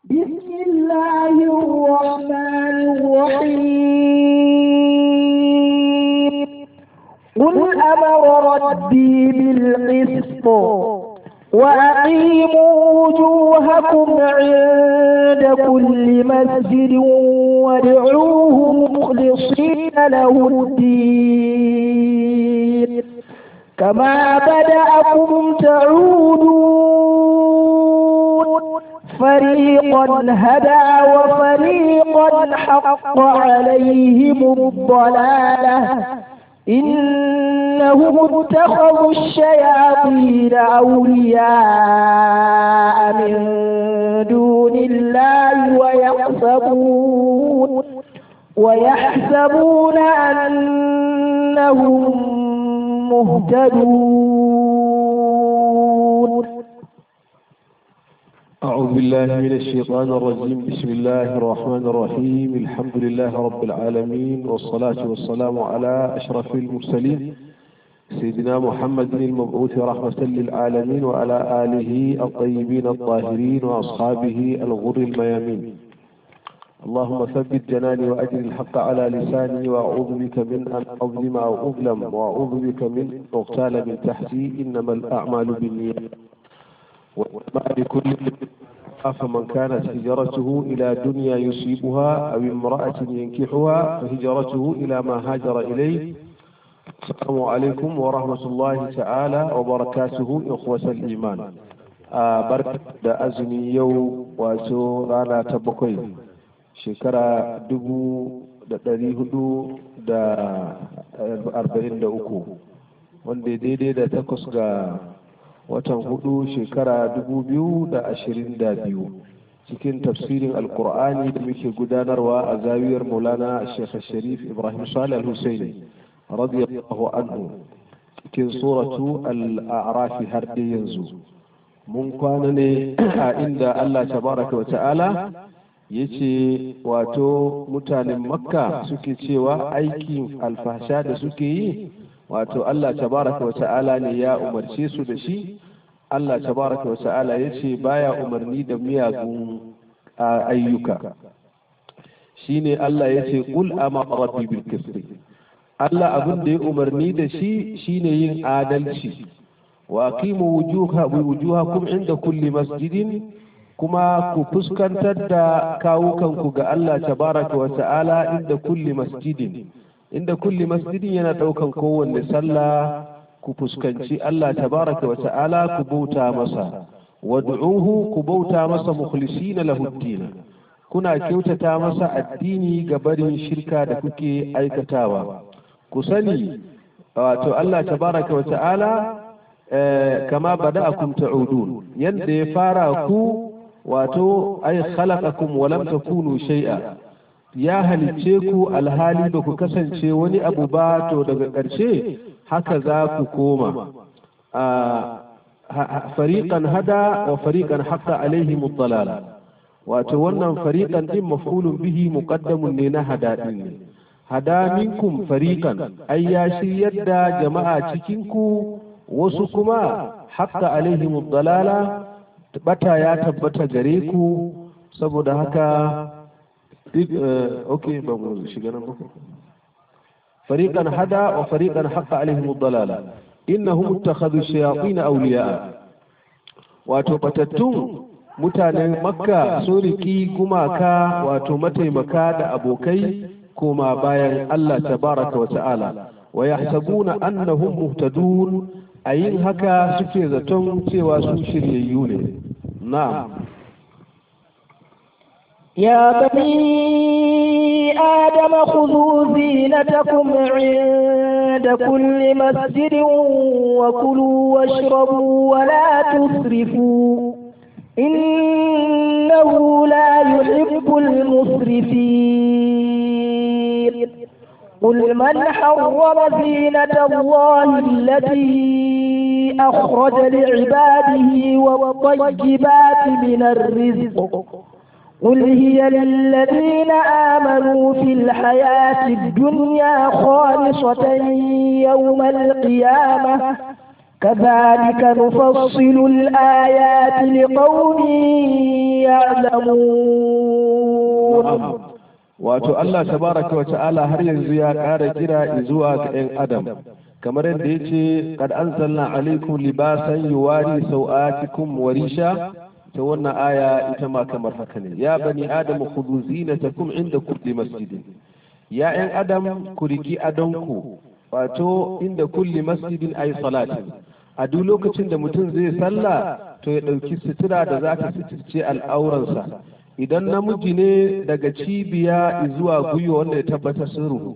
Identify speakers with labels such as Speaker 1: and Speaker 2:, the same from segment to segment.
Speaker 1: بسم الله الرحمن الرحيم قل أمر ربي بالقسط وأقيموا وجوهكم عند كل مسجد وادعوه مخلصين له الدين كما بدأكم تعودون فريقا هدى وفريقا حق عليهم الضلالة إنهم اتخذوا الشياطين أولياء من دون الله ويحسبون ويحسبون أنهم مهتدون
Speaker 2: أعوذ بالله من الشيطان الرجيم بسم الله الرحمن الرحيم الحمد لله رب العالمين والصلاة والسلام على أشرف المرسلين سيدنا محمد المبعوث رحمة للعالمين وعلى آله الطيبين الطاهرين وأصحابه الغر الميامين اللهم ثبت جناني وأجل الحق على لساني وأعوذ بك من أن أظلم أو أظلم وأعوذ بك من أغتال من تحتي إنما الأعمال بالنيات وما لكل فمن كانت هجرته إلى دنيا يصيبها أو امرأة ينكحها فهجرته إلى ما هاجر إليه السلام عليكم ورحمة الله تعالى وبركاته إخوة الإيمان بركة da azumi yau wato rana ta bakwai shekara dubu da ɗari hudu da arba'in da uku wanda daidai da takwas ga watan hudu shekara dubu biyu da ashirin da biyu cikin tafsirin alkur'ani da muke gudanarwa a zawiyar maulana shekh sharif ibrahim salih al-husaini radiyallahu anhu cikin suratu al-a'rafi har da yanzu mun kwana ne a inda allah tabaraka wa ta'ala ya ce wato mutanen makka suke cewa aikin alfasha da suke yi wato Allah tabaraka wa ta'ala ne ya umarce su da shi Allah tabaraka wa ta'ala ya ce baya umarni da miyagun ayyuka shine Allah ya ce qul ama rabbi bil qisti Allah abin da ya umarni da shi shine yin adalci wa aqimu wujuha wujuhakum inda kulli masjidin kuma ku fuskantar da kawukanku ga Allah tabaraka wa ta'ala inda kulli masjidin inda kulli masjidin yana daukan kowanne sallah ku fuskanci Allah tabaraka wa ta'ala ku bauta masa wad'uhu ku bauta masa mukhlisina lahu ad kuna kyautata masa addini ga barin shirka da kuke aikatawa ku sani wato Allah tabaraka wa ta'ala kama bada'akum ta'udun yanda ya fara ku wato ay khalaqakum wa lam takunu shay'a ya halicce ku alhali ba ku kasance wani abu ba to daga ƙarshe haka za ku koma fariqan hada wa fariqan haqqa alaihim ad wato wannan fariqan din maf'ulun bihi muqaddamun ne na hada din ne hada minkum fariqan ay ya shiryar da jama'a cikin ku wasu kuma haqqa alaihim ad bata ya tabbata gare ku saboda haka ok ba mu shiga nan ba fariqan hada wa fariqan haqqa alaihim ad-dalala innahum ittakhadhu shayatin awliya wato batattun mutanen makka sun riki gumaka wato mataimaka da abokai koma bayan Allah tabaraka wa ta'ala wa yahsabuna annahum muhtadun a yin haka suke zaton cewa su shiryayyu ne na'am
Speaker 1: يا بني آدم خذوا زينتكم عند كل مسجد وكلوا واشربوا ولا تسرفوا إنه لا يحب المسرفين قل من حرم زينة الله التي أخرج لعباده والطيبات من الرزق قل هي للذين آمنوا في الحياة الدنيا خالصة يوم القيامة كذلك نفصل الآيات لقوم يعلمون
Speaker 2: wato Allah tabaraka wa ta'ala har yanzu ya ƙara kira zuwa ga 'yan adam kamar yadda ya ce kad anzalna alaikum libasan yuwari sau'atikum wa risha ta wannan aya ita ma kamar haka ne ya bani adamu khudhu zinatakum inda kulli masjidin ya 'yan adam ku riki adonku wato inda kulli masjidin ay salatin a duk lokacin da mutum zai sallah to ya ɗauki sutura da za ta suturce al'auransa idan namiji ne daga cibiya zuwa gwiwa wanda ya tabbatar sun ruhu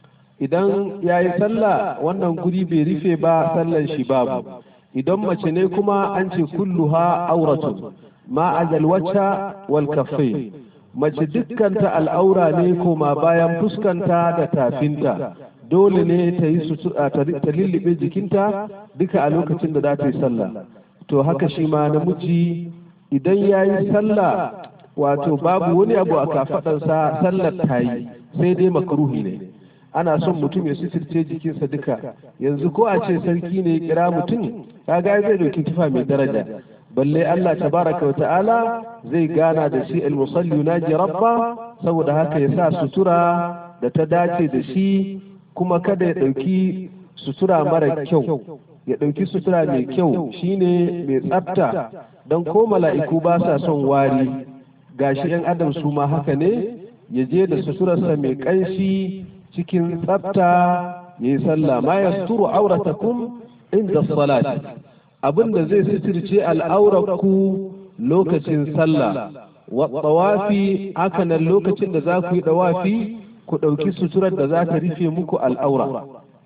Speaker 2: idan ya yi sallah wannan guri bai rufe ba sallan shi babu idan mace ne kuma an ce kulluha auratu ma azalwacce wal kaffai mace dukkanta al'aura ne koma bayan fuskanta da tafinta dole ne ta yi ta lullube jikinta duka a lokacin da za ta yi sallah to haka shi ma namiji idan ya yi sallah wato babu wani abu a kafaɗansa sallar ta yi sai dai makaruhi ne ana son mutum ya suturce jikinsa duka yanzu ko a ce sarki ne kira mutum kaga zai dauki tufa mai daraja balle Allah tabaraka wa ta'ala zai gana da shi al-musalli naji rabba saboda haka ya sa sutura da ta dace da shi kuma kada ya dauki sutura mara kyau ya dauki sutura mai kyau shine mai tsafta don ko mala'iku ba sa son wari gashi yan adam su ma haka ne ya je da suturarsa mai ƙanshi cikin tsafta ya yi sallah ma ya suturu auratakum inda salati abin da zai suturce al'aurarku lokacin sallah wa tawafi haka nan lokacin da za ku yi dawafi ku ɗauki suturar da za ta rufe muku al'aura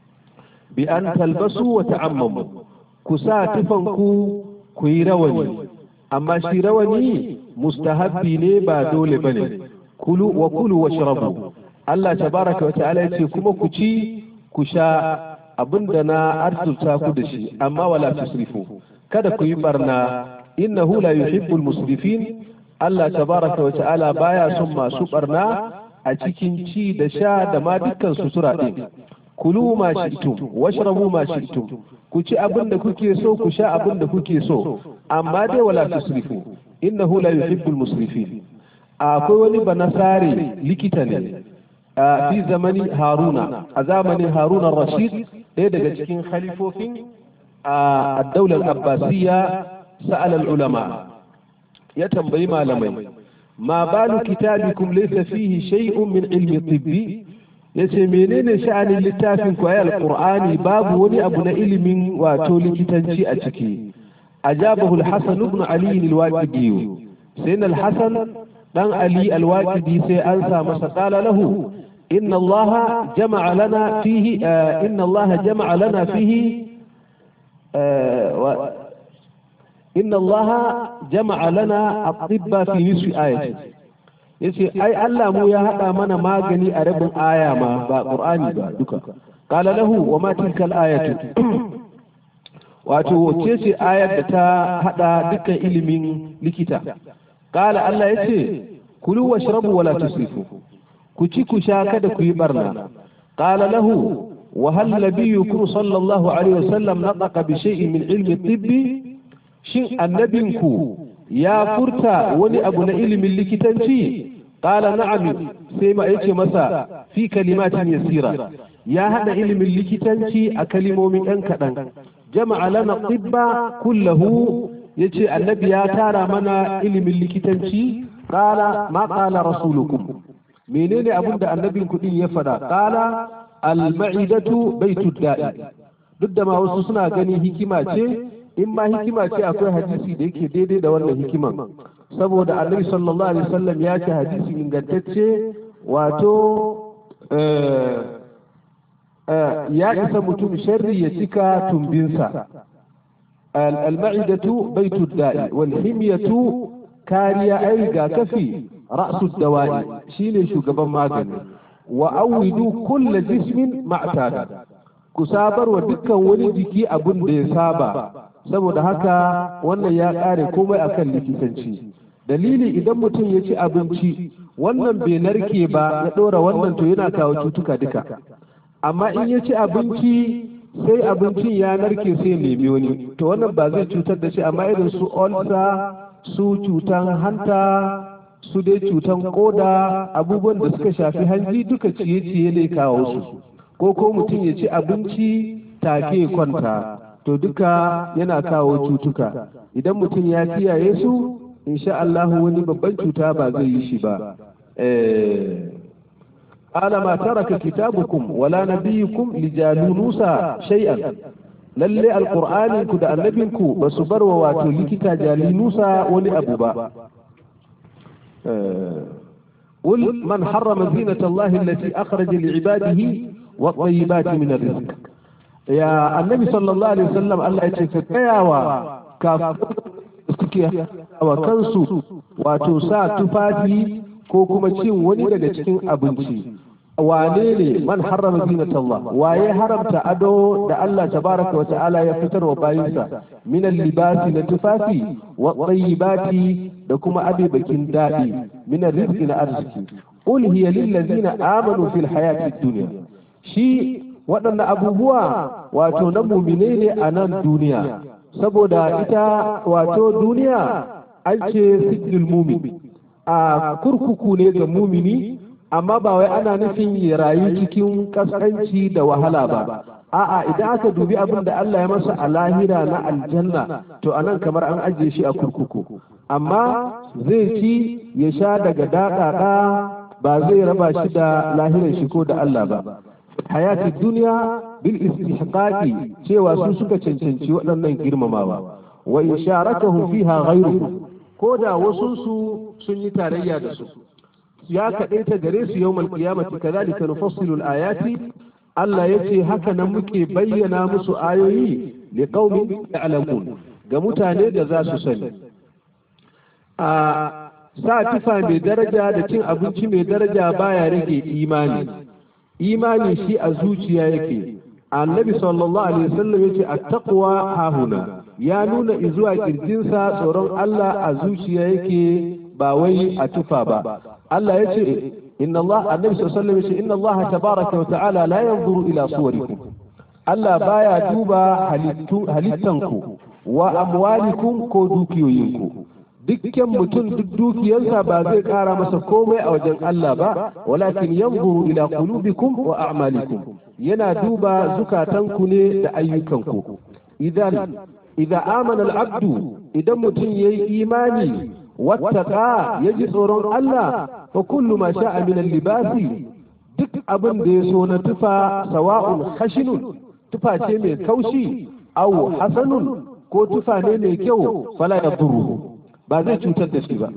Speaker 2: bi an talbasu wa ta'ammamu ku sa tufanku ku yi rawani amma shi rawani mustahabbi ne ba dole bane kulu wa kulu washrabu Allah tabaraka wa ta'ala yace kuma ku ci ku sha abinda na arzuta ku da shi amma wala tusrifu kada ku yi barna innahu la yuhibbul musrifin Allah tabaraka wa ta'ala baya son masu barna a cikin ci da sha da ma dukkan sutura din kulu ma shi'tum washrabu ma shi'tum ku ci abin da kuke so ku sha abin da kuke so amma dai wala tusrifu innahu la yuhibbul musrifin akwai wani banasare likita ne fi zamani haruna a zamanin haruna rashid ɗaya daga cikin khalifofin a daular abbasiyya sa'al ulama ya tambayi malamai ma balu kitabikum laysa fihi shay'un min ilmi tibbi yace menene sha'anin littafin ku ayal qur'ani babu wani abu na ilimin wato likitanci a ciki ajabahu al-hasan ibn ali al-waqidi sai al-hasan dan ali al-waqidi sai an sa masa qala lahu inna allah jama'a lana fihi inna allah jama'a lana fihi inna allah jama'a lana at-tibba fi nisfi ayati yace ai Allah mu ya hada mana magani a rabin aya ma ba qur'ani ba duka qala lahu wa ma tilka al-ayatu wato wace ce ayar da ta hada dukkan ilimin likita qala Allah yace kulu washrabu wala tusrifu ku ci ku sha kada ku yi barna qala lahu wa hal nabiyyukum sallallahu alaihi wasallam nataqa bi shay'in min ilmi tibbi shin annabinku ya furta wani abu na ilimin likitanci qala na'am sai ma yace masa fi kalimatin yasira ya hada ilimin likitanci a kalimomin ɗan kaɗan jama'a lana tibba kullahu yace annabi ya tara mana ilimin likitanci qala ma qala rasulukum menene abin da annabin kuɗin ya faɗa qala al-ma'idatu baitud da'i duk da ma wasu suna ganin hikima ce in ma hikima ce akwai hadisi da yake daidai da wannan hikiman saboda annabi sallallahu alaihi wasallam ya ce hadisi ingantacce wato ya isa mutum sharri ya cika tumbinsa al-ma'idatu baitud da'i wal himyatu kariya ai rigakafi ra'sud dawa'i shine shugaban magani wa awidu kullu jismin ma'tada ku sabarwa dukkan wani jiki abin da ya saba saboda haka wannan ya ƙare komai akan likitanci dalili idan mutum ya ci abinci wannan bai narke ba ya ɗora wannan to yana kawo cutuka duka amma in ya ci abinci sai abincin ya narke sai ya nemi wani to wannan ba zai cutar da shi amma irin su olsa su cutan hanta su dai cutan koda abubuwan da suka shafi hanji duka ciye-ciye ne kawo su ko ko mutum ya ci abinci take kwanta to duka yana kawo cutuka idan mutum ya kiyaye su insha Allah wani babban cuta ba zai yi shi ba ala ma taraka kitabukum wala nabiyukum lijalunusa shay'an lalle alqur'ani ku da annabinku ba su bar wa wato likita jalinusa wani abu ba قل من حرم زينة الله التي أخرج لعباده والطيبات من الرزق يا النبي صلى الله عليه وسلم الله يتفكيا وكافر وكنسو وتوسا تفاتي ko kuma cin wani daga cikin abinci wane ne man harrama zinat Allah waye haramta ado da Allah tabaraka wa ta'ala ya fitar wa bayinsa min libasi na tufafi wa tayyibati da kuma abibakin dadi min rizqi na arziki qul hiya lil ladzina amanu fil hayati dunya shi waɗannan abubuwa wato na mumine ne a nan duniya saboda ita wato duniya an ce sijil mumin a kurkuku ne ga mumini amma ba wai ana nufin ya rayu cikin kaskanci da wahala ba a'a idan aka dubi abin da Allah ya masa a lahira na aljanna to anan kamar an ajiye shi a kurkuku amma zai ci ya sha daga daɗaɗa ba zai raba shi da lahirar shi ko da Allah ba hayati duniya bil istihqaqi cewa su suka cancanci waɗannan girmamawa wa in sharakahum fiha ghayruhum ko da wasu su sun yi tarayya da su ya kaɗaita gare su yau malkiyamati kazalika nufassilu ayati Allah ya ce haka nan muke bayyana musu ayoyi li qaumin ya'lamun ga mutane da za su sani a sa tufa mai daraja da cin abinci mai daraja baya rage imani imani shi a zuciya yake annabi sallallahu alaihi wasallam yace at-taqwa hahuna ya nuna izuwa kirjinsa tsoron Allah a zuciya yake ba wai a tufa ba Allah yace inna Allah annabi sallallahu alaihi wasallam yace inna Allah tabaraka wa ta'ala la yanzuru ila suwarikum Allah baya duba halittu halittanku wa amwalikum ko dukiyoyinku dukkan mutum duk dukiyarsa ba zai kara masa komai a wajen Allah ba walakin yanzuru ila qulubikum wa a'malikum yana duba zukatanku ne da ayyukanku idan idan amana al'abdu idan mutum yayi imani wattaka yaji tsoron Allah fa kullu ma sha'a min al-libasi duk abin da ya so na tufa sawa'un khashinun tufa ce mai kaushi aw hasanun ko tufa ne mai kyau fala yadurru ba zai cutar da shi ba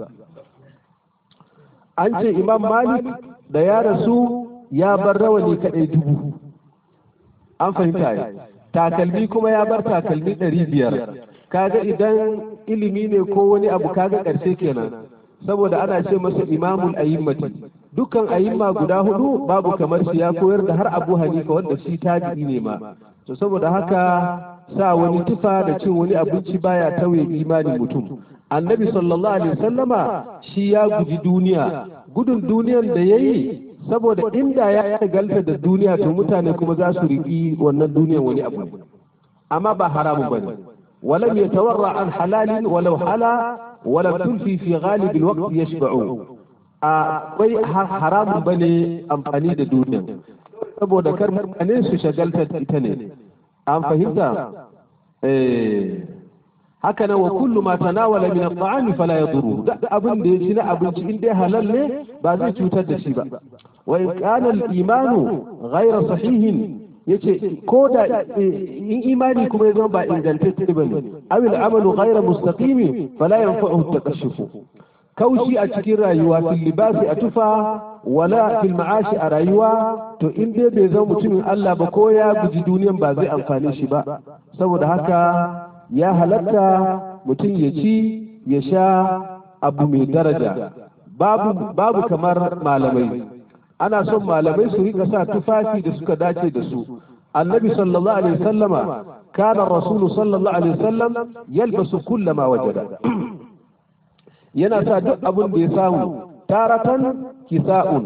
Speaker 2: an ce imam malik da ya rasu ya bar rawani kadai dubu an fahimta ya takalmi kuma ya bar takalmi ɗari biyar kaga idan ilimi ne ko wani abu kaga ƙarshe kenan saboda ana ce masa imamul ayimmati dukkan ayimma guda hudu babu kamar shi ya koyar da har abu hanifa wanda shi tabi'i ne ma to saboda haka sa wani tufa da cin wani abinci baya tauye imanin mutum annabi sallallahu alaihi wasallama shi ya guji duniya gudun duniyan da yayi saboda inda ya galta da duniya to mutane kuma za su riƙi wannan duniyan wani abu amma ba haramun bane ولم يتورع عن حلال ولو حلا ولم تلفي في غالب الوقت يشبعون akwai haramun bane amfani da duniya saboda kar mutane su shagalta ita ne an fahimta haka nan wa kullu ma tanawala min at-ta'am fala yadurru da abin da ya ci na abinci in dai halal ne ba zai cutar da shi ba wa in kana al-imanu ghayra sahihin yace ko da in imani kuma ya zama ba ingantacce bane aw al-amalu ghayra mustaqimi fala yanfa'uhu at-takashshuf kaushi a cikin rayuwa fil libasi a tufa wala fil ma'ashi a rayuwa to in dai bai zama mutumin Allah ba ko ya guji duniyan ba zai amfane shi ba saboda haka ya halatta mutum ya ci ya sha abu mai daraja babu babu kamar malamai ana son malamai su rika sa tufafi da suka dace da su annabi sallallahu alaihi wasallama kana rasulu sallallahu alaihi wasallam yalbasu kullama wajada yana sa duk abin da ya samu taratan kisa'un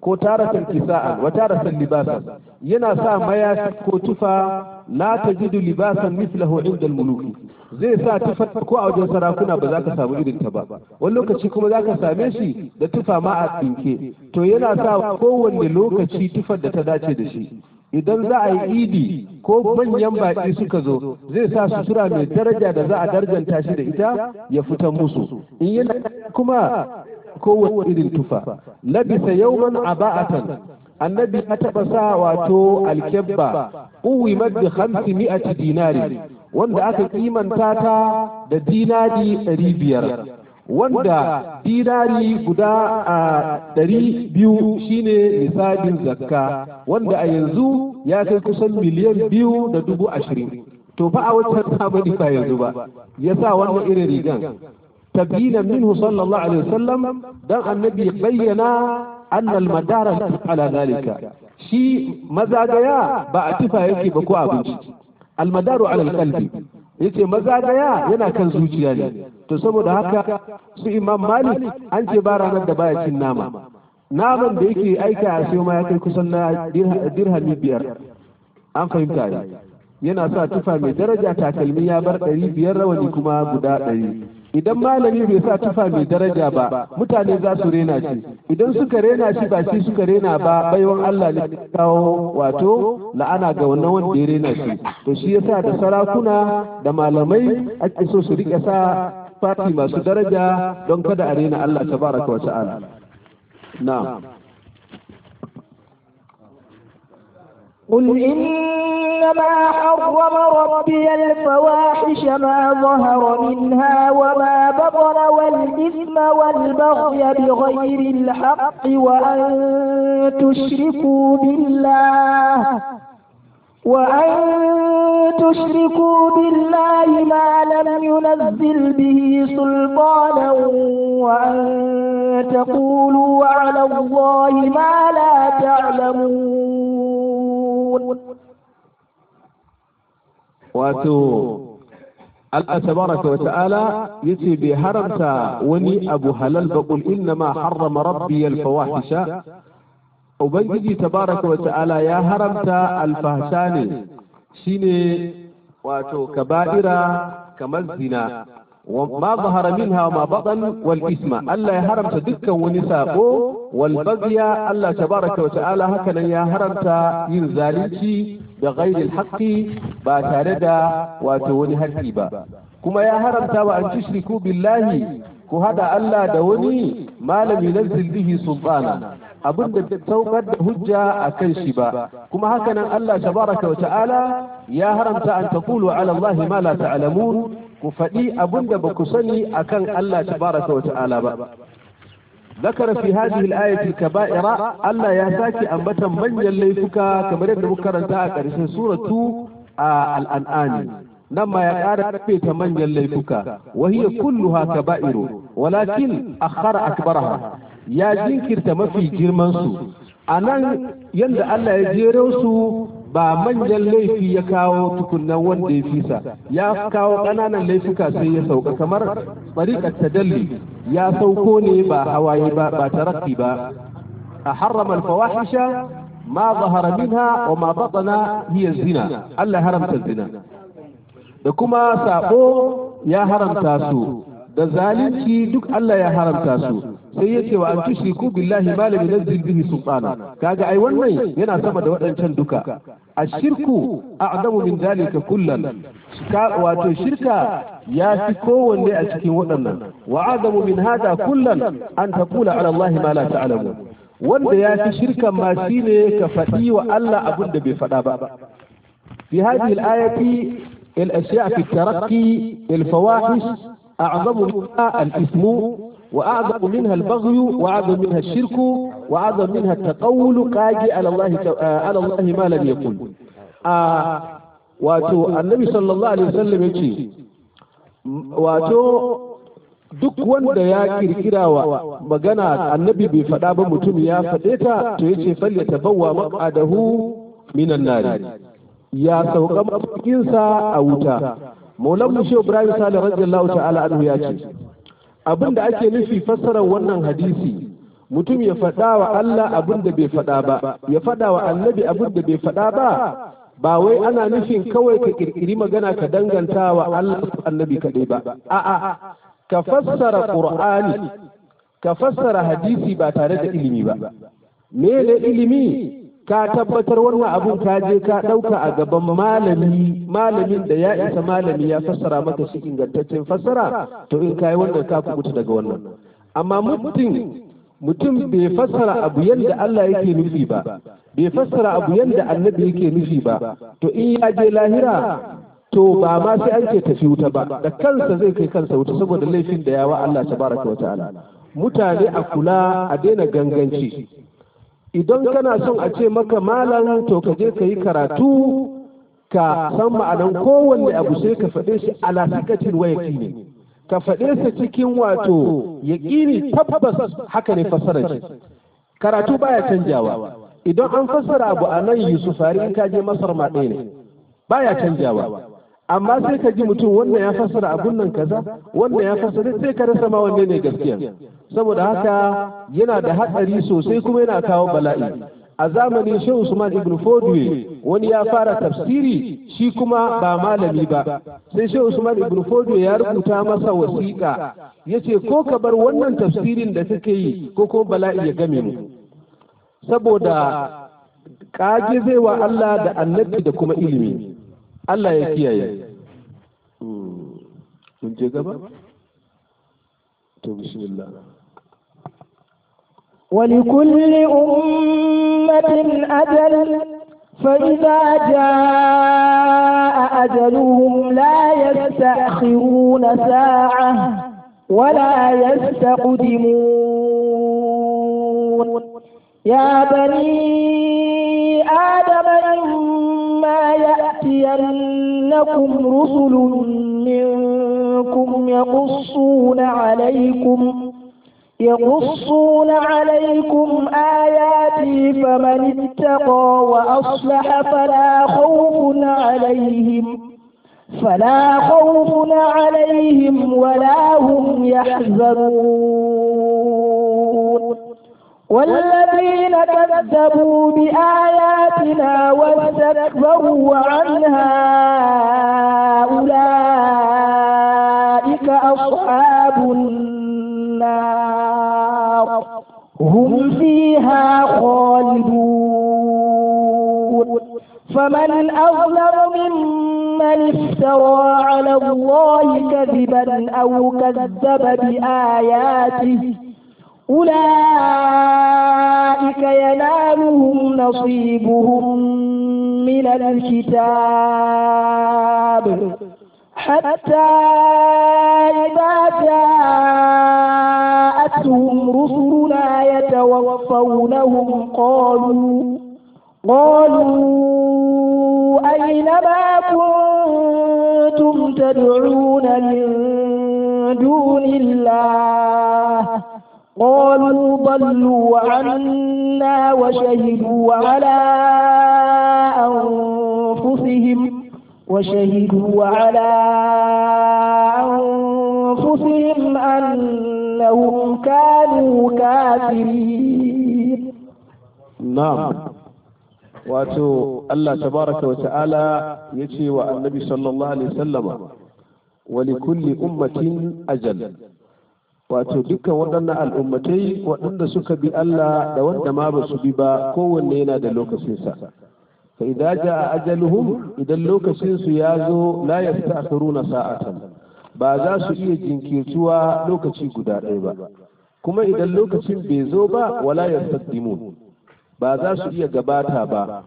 Speaker 2: ko taratan kisa'an wa taratan libasan yana sa mayafi ko tufa la tajidu libasan mislahu inda al-muluki zai sa tufa ko a wajen sarakuna ba za ka samu irin ta ba wani lokaci kuma za ka same shi da tufa ma a tsinke to yana sa kowanne lokaci tufar da ta dace da shi idan za a yi idi ko manyan baƙi suka zo zai sa sutura mai daraja da za a darjanta shi da ita ya fita musu in yana kuma kowace irin tufa labisa yauman aba'atan annabi ya taɓa sa wato alkebba uwi maddi hamsi mi'ati dinari wanda aka kimanta ta da dinari ɗari biyar wanda dinari guda a ɗari biyu shine nisabin zakka wanda a yanzu ya kai kusan miliyan biyu da dubu ashirin to fa a wancan zamani ba yanzu ba ya sa wannan irin rigan تبيينا منه صلى الله عليه وسلم دان النبي بين أن المدار على ذلك شيء مزاجيا بأتفا يكي بكو أبنش المدار على القلب yace mazagaya yana kan zuciya ne to saboda haka su imam malik an ce ba ranar da baya cin nama naman da yake aika a sai ma ya kai kusan na dirhami biyar an fahimta ne yana sa tufa mai daraja takalmi ya bar ɗari biyar rawani kuma guda ɗari idan malami bai sa tufa mai daraja ba mutane za su rena shi idan suka rena shi ba shi suka rena ba baiwan Allah ne kawo wato la'ana ga wannan wanda ya rena shi to shi yasa da sarakuna da malamai ake so su rike sa fati masu daraja don kada a rena Allah tabaraka wa ta'ala na'am
Speaker 1: قل إنما حرم ربي الفواحش ما ظهر منها وما بطن والإثم والبغي بغير الحق وأن تشركوا بالله وأن تشركوا بالله ما لم ينزل به سلطانا وأن تقولوا على الله ما لا تعلمون
Speaker 2: wato Allah tabaraka wa ta'ala yace bai haramta wani abu halal ba qul inna ma harrama rabbi al fawahisha ubangiji tabaraka wa ta'ala ya haramta al fahsha ne shine wato kaba'ira kamar zina وما ظهر منها وما بطن والإثم ألا يهرمت دكا ونساقو والبغي ألا تبارك وتعالى هكذا يا هرمت ينزاليتي بغير الحق باتاردا واتوني هكيبا كما يا هرمت وأن تشركوا بالله ku hada Allah da wani malami nazzil bihi sultana abin da saukar da hujja a kan shi ba kuma hakanan Allah tabaraka wa ta'ala ya haramta an taqulu ala Allah ma la ta'lamun ku faɗi abin da ba ku sani akan Allah tabaraka wa ta'ala ba ذكر في هذه الآية الكبائر ألا يساكي أنبتا من يليفك كما يبدو كرنتا كرسي سورة آه الأنعام نما يقال بيت من يليفك وهي كلها كبائر ولكن أخر أكبرها يا جنكر تمفي جرمانسو أنا يند ألا يجيروسو ba manyan laifi ya kawo tukunan wanda ya fisa ya kawo ƙananan laifuka sai ya sauka kamar tsariƙar tadalli ya sauko ne ba hawaye ba ba tarakki ba a harrama alfawahisha ma zahara minha wa ma batana hiya zina Allah haramta zina da kuma sabo ya haramta su da zalunci duk Allah ya haramta su sai yace wa an tushriku billahi ma lam yunzil bihi sultana kaga ai wannan yana sama da waɗancan duka ashirku a'zamu min zalika kullan wato shirka ya fi kowanne a cikin waɗannan wa a'zamu min hada kullan an taqula ala Allah ma la ta'lamu wanda ya fi shirkan ma shine ka faɗi wa Allah abin da bai faɗa ba fi hadhihi al-ayati الأشياء في الترقي الفواحش أعظم منها الإثم وأعظم منها البغي وأعظم منها الشرك وأعظم منها التقول قاجي على الله على الله ما لم يقل آه واتو النبي صلى الله عليه وسلم يجي واتو duk wanda ya kirkira wa magana annabi bai faɗa ba mutum ya faɗe ta to yace fal ya tabawwa maqadahu minan nari ya sauka mafikinsa a wuta maulan mu shehu ibrahim salih radiyallahu ta'ala anhu ya ce abin da ake nufi fassarar wannan hadisi mutum ya faɗa wa Allah abin da bai faɗa ba ya faɗa wa annabi abin da bai faɗa ba ba wai ana nufin kawai ka kirkiri magana ka danganta wa Allah annabi kaɗai ba a'a ka fassara qur'ani ka fassara hadisi ba tare da ilimi ba me ne ilimi ka tabbatar wannan abun ka je ka ɗauka a gaban malami malamin da ya isa malami ya fassara maka shi ingantaccen fassara to in kai wannan ka kubuta daga wannan amma mutum mutum bai fassara abu yadda Allah yake nufi ba bai fassara abu yadda annabi yake nufi ba to in ya je lahira to ba ma sai an ce tafi wuta ba da kansa zai kai kansa wuta saboda laifin da yawa Allah tabaraka wa ta'ala mutane a kula a daina ganganci idan kana son a ce maka malam to ka je ka yi karatu ka san ma'anan kowanne abu sai ka faɗe shi ala sikatin wayaki ne ka faɗe sa cikin wato yaƙini tabbas haka ne fassara shi karatu baya canjawa idan an fassara abu a nan yusuf in ka je masar ma ɗaya ne baya canjawa amma sai ka ji mutum wannan ya fassara abun nan kaza wannan ya fassara sai ka rasa ma wanne ne gaskiya saboda haka yana da hatsari sosai kuma yana kawo bala'i a zamanin shehu usman ibn fodwe wani ya fara tafsiri shi kuma ba malami ba sai shehu usman ibn fodwe ya rubuta masa wasiƙa ya ce ko ka bar wannan tafsirin da kake yi ko kuma bala'i ya game mu saboda kage zai wa Allah da annabi da kuma ilimi Allah ya kiyaye mun je gaba to bismillah
Speaker 1: ولكل أمة أجل فإذا جاء أجلهم لا يستأخرون ساعة ولا يستقدمون يا بني آدم إما يأتينكم رسل منكم يقصون عليكم يقصون عليكم آياتي فمن اتقى وأصلح فلا خوف عليهم فلا خوف عليهم ولا هم يحزنون والذين كذبوا بآياتنا واستكبروا عنها أولئك أصحاب النار هم فيها خالدون فمن أظلم ممن افترى على الله كذبا أو كذب بآياته أولئك ينالهم نصيبهم من الكتاب حتى إذا جاءتهم رسلنا يتوفونهم قالوا قالوا أين ما كنتم تدعون من دون الله قالوا ضلوا عنا وشهدوا على أنفسهم وشهدوا على أنفسهم أنهم كانوا كافرين
Speaker 2: na'am wato Allah tabaraka wa ta'ala yace wa annabi sallallahu alaihi wasallama wa li kulli ummatin ajal wato dukkan waɗannan al'ummatai waɗanda suka bi Allah da wanda ma ba su bi ba kowanne yana da lokacinsa fa idza jaa ajaluhum idan lokacin su ya zo la yasta'khiruna sa'atan ba za su iya jinkirtuwa lokaci guda ɗaya ba kuma idan lokacin bai zo ba wala yastaqdimun ba za su iya gabata ba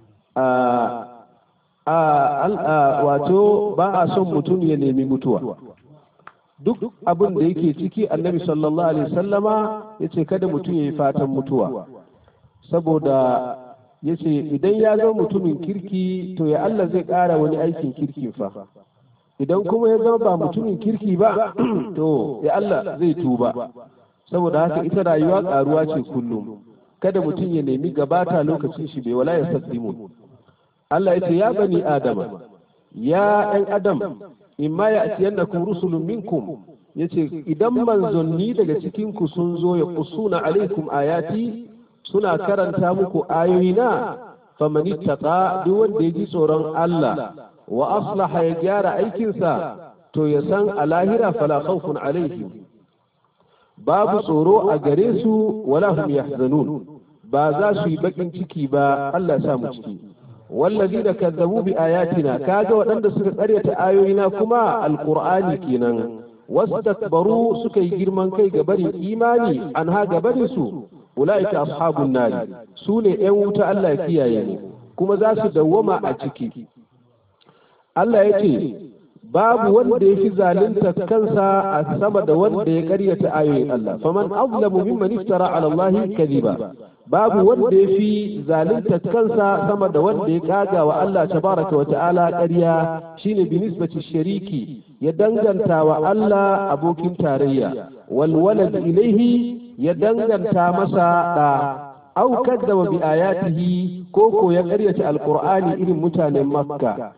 Speaker 2: a wato ba a son mutum ya nemi mutuwa duk abin da yake ciki annabi sallallahu alaihi sallama ya ce kada mutum ya yi fatan mutuwa saboda ya ce idan ya zama mutumin kirki to ya Allah zai ƙara wani aikin kirki fa idan kuma ya zama ba mutumin kirki ba to ya Allah zai tuba saboda haka ita rayuwa ƙaruwa ce kullum kada mutum ya nemi gabata lokacin shi bai wala ya saddimu Allah ya ce ya bani adama ya ɗan adam imma ya atiyannakum rusulun minkum yace idan manzanni daga cikin ku sun zo ya kusuna alaikum ayati suna karanta muku ayoyina faman ittaqa duk wanda ya ji tsoron Allah wa aslaha ya gyara aikinsa to ya san a lahira fala khawfun alaihim babu tsoro a gare su wala hum yahzanun ba za su yi bakin ciki ba Allah ya sa mu ciki wallazi da kazzabu bi ayatina kaga waɗanda suka karyata ayoyina kuma alqur'ani kenan wastakbaru suka yi girman kai ga barin imani an ha ga barin su ulaika ashabun nari su ne yan wuta Allah ya kiyaye mu kuma za su dawwama a ciki Allah ya ce babu wanda ya fi zalunta kansa a sama da wanda ya karyata ayoyin Allah faman azlamu mimman iftara ala Allah kadiba babu wanda ya fi zalunta kansa sama da wanda ya kaga wa Allah tabaraka wa ta'ala ƙarya shine bi nisbati shariki ya danganta wa Allah abokin tarayya wal walad ilaihi ya danganta masa da au kadzaba bi ayatihi ko ko ya karyata alqur'ani irin mutanen makka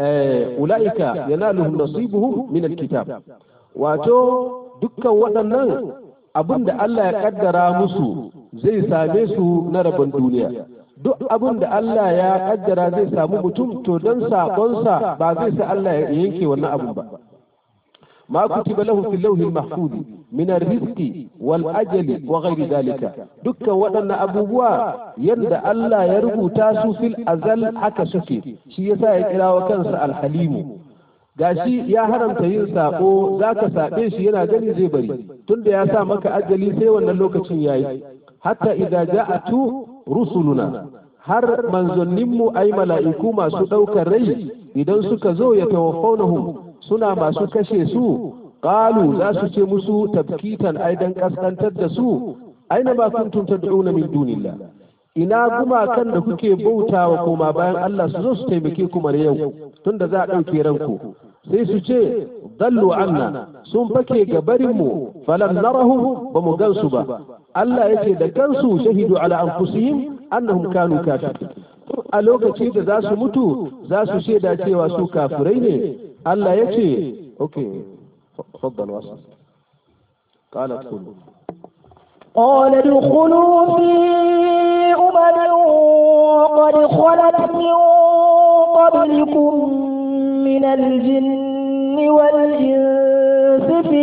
Speaker 2: ula'ika yanaluhum nasibuhum min alkitab wato dukkan waɗannan abin da Allah ya kaddara musu zai same su na rabon duniya duk abin da Allah ya kaddara zai samu mutum to don saƙonsa ba zai sa Allah ya yanke wannan abin ba ما كتب له في اللوح المحفوظ من الرزق والأجل وغير ذلك دكا ودن أبوبوا يند ألا يربو تاسو في الأزل حكا سكي شي يسا يكرا وكنس الحليم gashi ya haramta yin sako za ka saɓe shi yana gani zai bari tunda ya sa maka ajali sai wannan lokacin yayi hatta idza ja'atu rusuluna har manzanninmu ai mala'iku masu ɗaukar rai idan suka zo ya tawafaunahum suna masu kashe su qalu za su ce musu tabkitan aidan kaskantar da su aina ma kuntum tad'una min dunillah ina gumakan da kuke bautawa koma bayan Allah su zo su taimake ku mara yau tunda za a ɗauke ranku sai su ce dallu anna sun fake ga barin mu falam narahum ba mu gansu ba Allah yake da kansu shahidu ala anfusihim annahum kanu kafirin a lokaci da za su mutu za su shaida cewa su kafirai ne Allah ya ce okay faddal wasa قال ادخلوا
Speaker 1: قال ادخلوا في أمم قد خلت من قبلكم من الجن والإنس في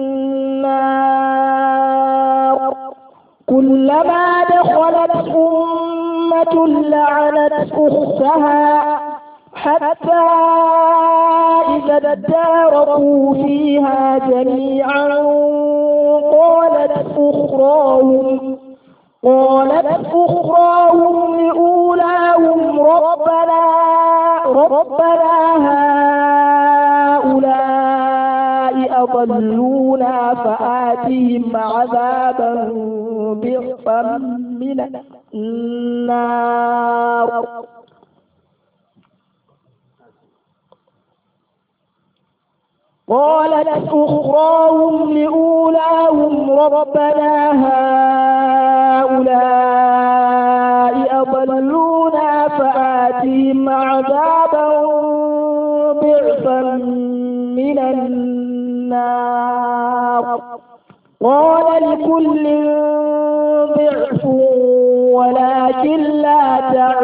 Speaker 1: النار كلما دخلت أمة لعنت أختها حتى إذا اداركوا فيها جميعا قالت أخراهم قالت أخراهم لأولاهم ربنا ربنا هؤلاء أضلونا فآتهم عذابا ضعفا من النار قالت أخراهم لأولاهم ربنا هؤلاء أضلونا فآتهم عذابا ضعفا من النار قال لكل ضعف ولكن لا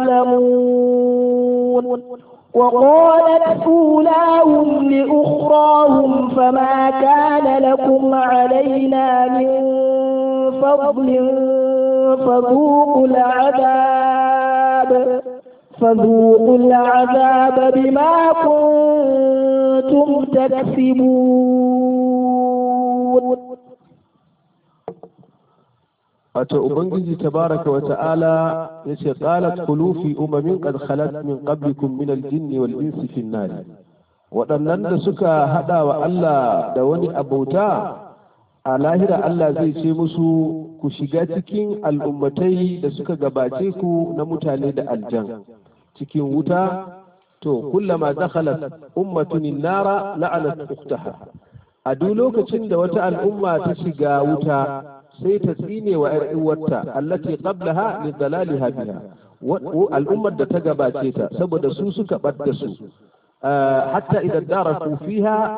Speaker 1: تعلمون وقالت أولاهم لأخراهم فما كان لكم علينا من فضل فذوقوا العذاب فذوقوا العذاب بما كنتم تكسبون
Speaker 2: wato ubangiji tabaraka wa ta'ala yace qalat khulu fi umamin qad khalat min qablikum min al-jinn wal insi fi an waɗannan da suka hada wa Allah da wani abauta a lahira Allah zai ce musu ku shiga cikin al'ummatai da suka gabace ku na mutane da aljan cikin wuta to kullama dakhalat ummatun nara la'anat ukhtaha a duk lokacin da wata al'umma ta shiga wuta sai ta tsine wa ‘yar uwarta allati qablaha li dalaliha biha al'ummar da ta gabace ta saboda su suka ɓadda su hatta idan daraku fiha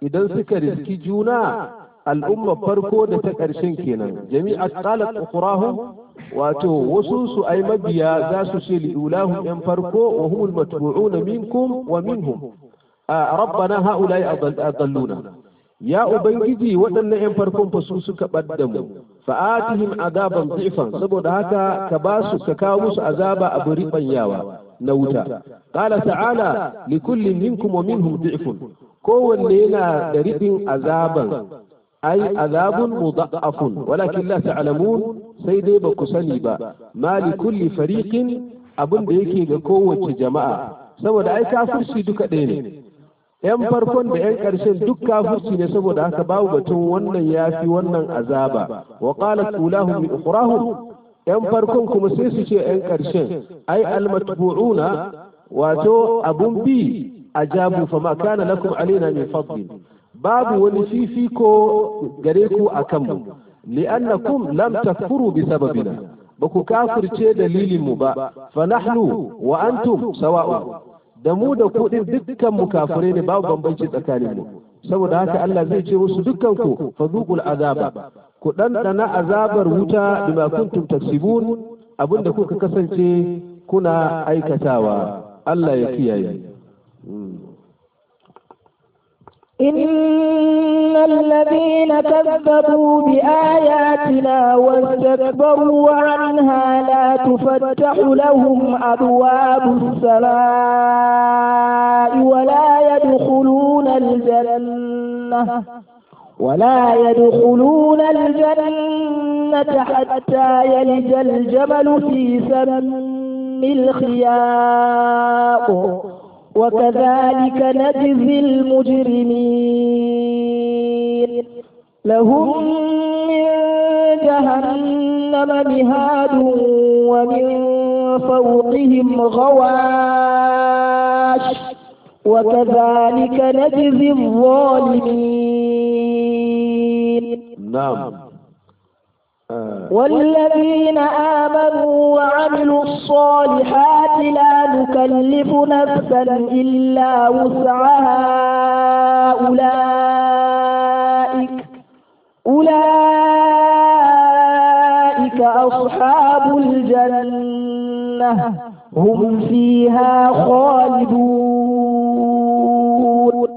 Speaker 2: idan suka riski juna al'umma farko da ta ƙarshen kenan jami'a qalat ukhrahum wato wasu su ai mabiya za su ce liulahum yan farko wa humul matbu'una minkum wa minhum rabbana haula'i adalluna ya ubangiji waɗannan yan farkon fa su suka ɓadda mu fa'atihim azaban dhifan saboda haka ka ba su ka kawo musu azaba a buri banyawa na wuta qala ta'ala likullin minkum wa minhum dhifun kowanne yana da ribin azaban ai azabun mudha'afun walakin la ta'lamun sai dai ba ku sani ba ma li kulli fariqin abin da yake ga kowace jama'a saboda ai kafirci duka ɗaya ne yan farkon da yan ƙarshen duk kafirci ne saboda haka babu batun wannan yafi wannan azaba wa qalat ulahum min ukhrahum yan farkon kuma sai su ce yan ƙarshen ai almatbu'una wato abun bi ajabu fama kana lakum alaina min fadlin babu wani fifiko gare ku a kanmu li'annakum lam takfuru bi sababina ba ku kafirce dalilin mu ba fa nahnu wa antum sawa'un da mu da ku din dukkan mu kafire ne babu bambanci tsakanin mu saboda haka Allah zai ce musu dukkan ku fadhuqul azaba ku dandana azabar wuta bima kuntum taksibun abinda kuka kasance kuna aikatawa Allah ya kiyaye
Speaker 1: إن الذين كذبوا بآياتنا واستكبروا عنها لا تفتح لهم أبواب السماء ولا يدخلون الجنة ولا يدخلون الجنة حتى يلج الجمل في سم الخياط وكذلك نجزي المجرمين لهم من جهنم مهاد ومن فوقهم غواش وكذلك نجزي الظالمين
Speaker 2: نعم
Speaker 1: والذين آمنوا وعملوا الصالحات لا نكلف نفسا إلا وسعها أولئك أولئك أصحاب الجنة هم فيها خالدون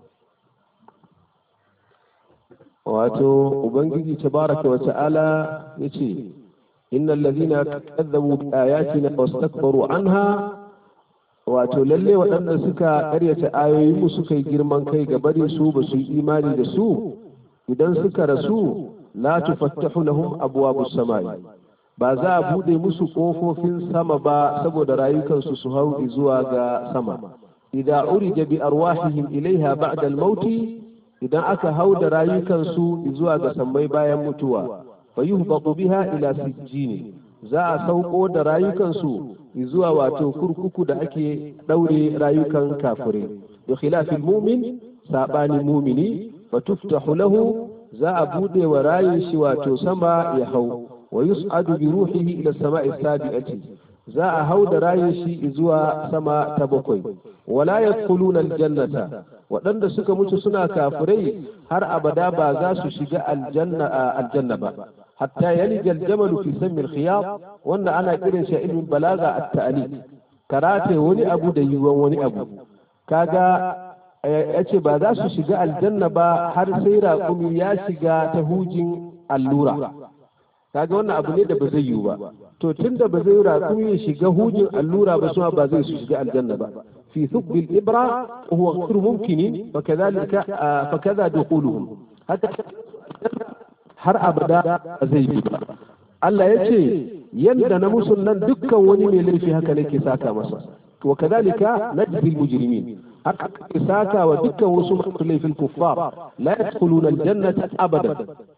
Speaker 2: wato ubangiji tabaraka wa ta'ala yace innal ladhina kadzabu bi ayatina wastakbaru anha wato lalle waɗanda suka ƙaryata ayoyin mu suka yi girman kai ga bari su ba su yi imani da su idan suka rasu la tufattahu lahum abwabus samai ba za a bude musu kofofin sama ba saboda rayukansu su hau zuwa ga sama idza urija bi arwahihim ilaiha ba'da al-mauti idan aka hau da rayukansu zuwa ga sammai bayan mutuwa fa yuhbatu biha ila sijjini za a sauko da rayukansu zuwa wato kurkuku da ake daure rayukan kafirai da khilafil mumin sabani mumini fa tuftahu lahu za a bude wa rayin shi wato sama ya hau wa yus'adu bi ruhihi ila sama'i sabi'ati za a hau da rayin shi zuwa sama ta bakwai wala yadkhuluna aljannata waɗanda suka mutu suna kafirai har abada ba za su shiga aljanna aljanna ba hatta yalija aljamalu fi sammi alkhiyat wanda ana kiran shi ilmin balaga at-ta'lil karate wani abu da yiwuwan wani abu kaga yace ba za su shiga aljanna ba har sai raƙumi ya shiga ta hujin allura kaga wannan abu ne da ba zai yiwu ba to tunda ba zai raƙumi ya shiga hujin allura ba suma ba zai su shiga aljanna ba في ثقب الإبرة وهو غير ممكن فكذلك فكذا دخولهم حتى har abada zai bi ba Allah ya ce yadda na musun nan dukkan wani mai laifi haka nake saka masa wa kadhalika najzi mujrimin haka ke saka wa dukkan wasu masu laifin kuffar la yadkhuluna aljannata abadan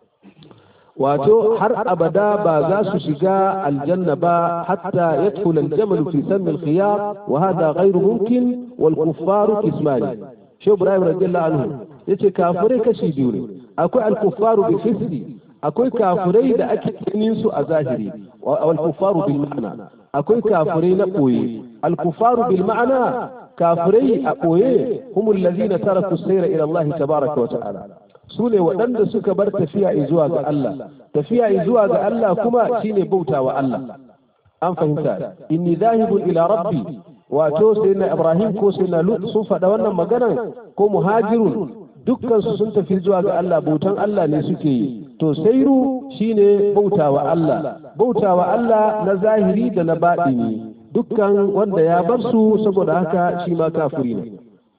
Speaker 2: wato har abada ba za su shiga aljanna ba hatta yadkhul aljamal fi sammi alkhiyar wa hada ghayru mumkin wal kuffaru kismani shi ibrahim radiyallahu anhu yace kafirai kashi biyu ne akwai al kuffaru bi fisqi akwai kafirai da ake ganin su a zahiri wal kuffaru bil ma'ana akwai kafirai na koyi al kuffaru bil ma'ana kafirai a ɓoye humul ladina taraku sayra ila Allah tabaraka wa ta'ala su ne waɗanda suka bar tafiya zuwa ga Allah tafiya zuwa ga Allah kuma shine bautawa Allah an fahimta inni zahibun ila rabbi wato sai na Ibrahim ko sai na Lut sun faɗa wannan maganan ko muhajirun dukkan su sun tafi zuwa ga Allah bautan Allah ne suke yi to sairu shine bautawa Allah bautawa Allah na zahiri da na baɗini dukkan wanda ya bar su saboda haka shi ma kafiri ne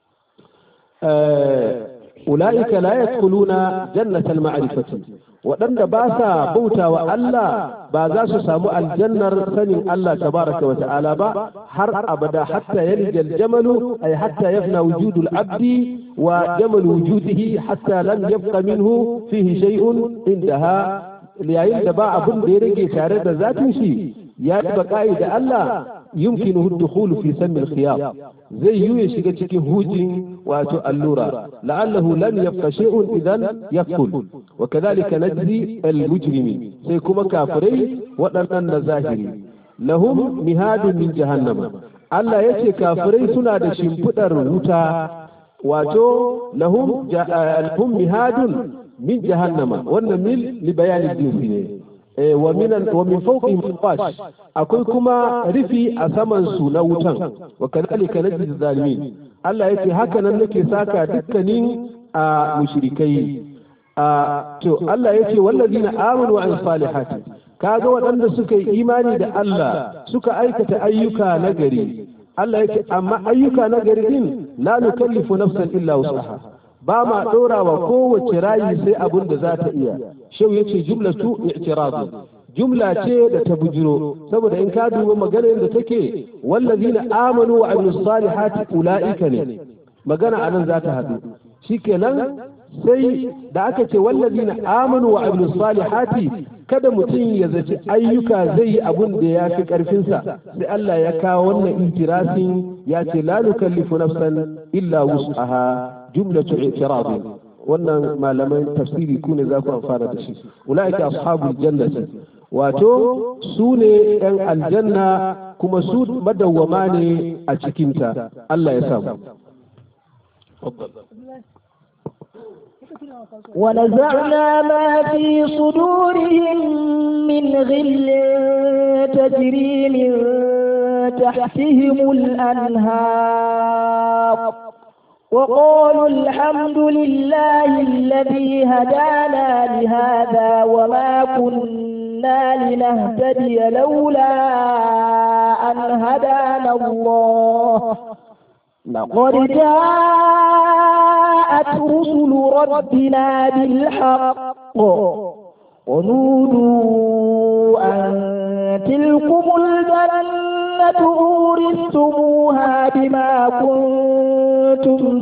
Speaker 2: ula'ika la yadkhuluna jannatal ma'rifati waɗanda ba sa bautawa Allah ba za su samu aljannar sanin Allah tabaraka wa ta'ala ba har abada hatta yalija aljamalu ay hatta yafna wujudu al-abdi wa jamalu wujudihi hatta lam yabqa minhu fihi shay'un indaha yayin da ba abin da ya rage tare da zatin shi ya baqa'i da Allah يمكنه الدخول في سم الخياط زي يو shiga cikin hujin wato allura لعله لم يبقى شيء اذا يدخل وكذلك نجزي المجرمين sai kuma kafirai waɗannan zahiri lahum mihadun min jahannama Allah yace kafirai suna da shimfidar wuta wato lahum lahum mihadun min jahannama wannan mil li bayanin jinsi ne wa min fawqihim qash akwai kuma rufi a saman su na wutan wa kadhalika najzi zalimin Allah yace haka nan nake saka dukkanin a mushrikai a to Allah yace wallazina amanu wa salihati kaga waɗanda suka yi imani da Allah suka aikata ayyuka na gari Allah yace amma ayyuka na gari din la nukallifu nafsan illa wusaha ba ma ɗora wa kowace rayi sai abin da za ta iya shau ya ce jumla tu i'tiradu jumla ce da ta bujiro saboda in ka duba maganar da take wallazina amanu wa amilus salihati ulaika ne magana anan za ta haɗu shikenan sai da aka ce wallazina amanu wa amilus salihati kada mutum ya zaci ayyuka zai yi abun da ya fi ƙarfinsa sai Allah ya kawo wannan intirasin ya ce la nukallifu nafsan illa wus'aha jumlatu i'tirad wannan malaman tafsiri ku ne za ku amfana da shi ulaika ashabul jannati wato su ne yan aljanna kuma su madawwama ne a cikinta Allah ya samu
Speaker 1: ونزعنا ما في صدورهم من غل تجري من تحتهم الأنهار وقالوا الحمد لله الذي هدانا لهذا وما كنا لنهتدي لولا أن هدانا الله لقد جاءت رسل ربنا بالحق ونودوا أن تلكم الجنة أورثتموها بما كنتم